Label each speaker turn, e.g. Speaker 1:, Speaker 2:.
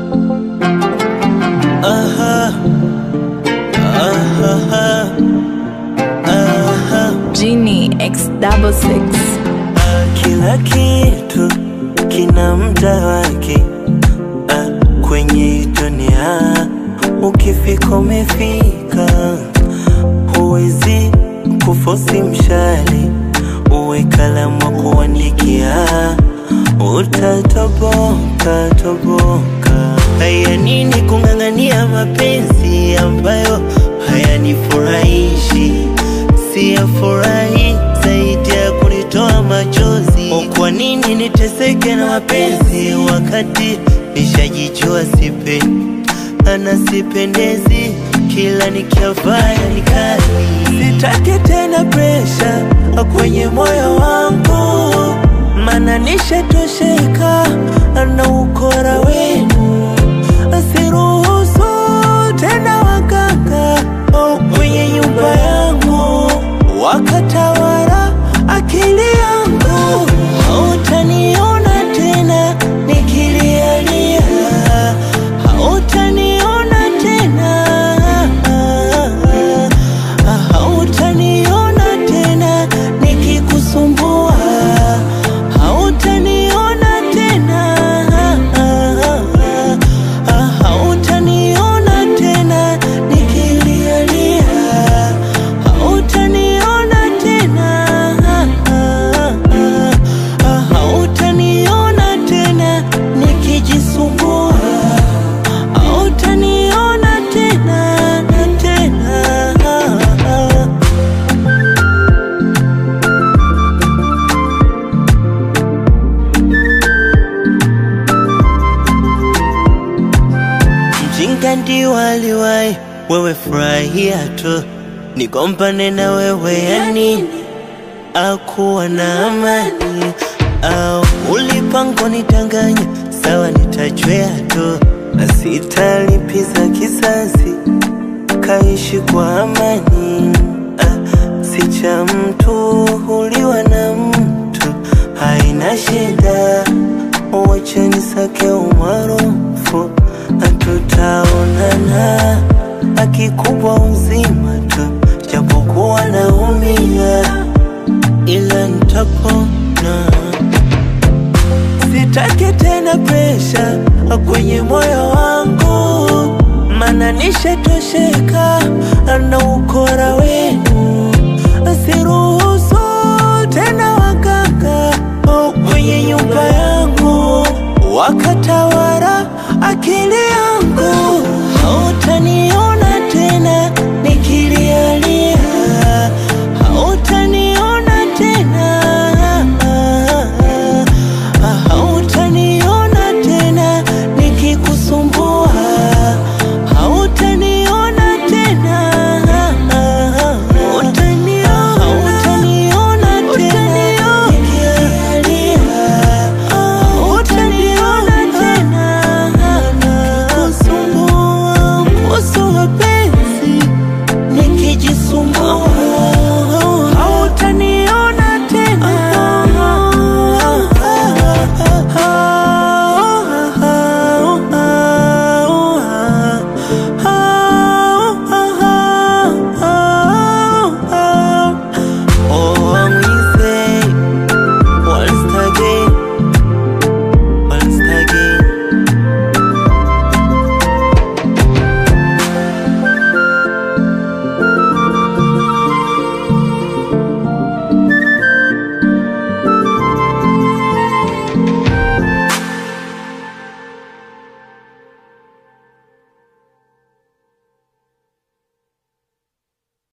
Speaker 1: Aha. Aha. Aha.
Speaker 2: Genie X double six.
Speaker 1: Ah, Kila kitu kina muda wake ah, kwenye hii dunia ukifika umefika, huwezi kufosi mshale uwe kalamu wa kuandikia, utatoboka toboka. Haya nini kung'ang'ania mapenzi ambayo hayanifurahishi, siyafurahi zaidi ya kunitoa machozi. Kwa nini niteseke na mapenzi wakati nishajijua sipendi ana sipendezi, kila nikiafanya ni kali. Sitaki tena presha kwenye moyo wangu, mana nishatosheka na ukora wenu. Siruhusu tena waganga kwenye nyumba yangu wakatawala akili yangu. Hautaniona tena nikilialia, hautaniona tena, hautaniona tena nikikusumbua, hautaniona tena, hautaniona tena nikilialia, hautaniona tena, hautaniona tena nikijisumbua, hautaniona tena na tena. Mjinga ndio aliwahi, wewe furahia tu, nigombane na wewe ya nini? Akuwa na amani au ulipango nitanganya, sawa, nitajwea tu na sitalipiza kisasi, kaishi kwa amani. Ah, si cha mtu huliwa na mtu, haina shida, wacha nisake umaarufu, tutaonana akikubwa uzima tu, japokuwa naumia, ila nitapona. Sitaki tena presha kwenye moyo wangu, mana nishatosheka na ukora wenu. Siru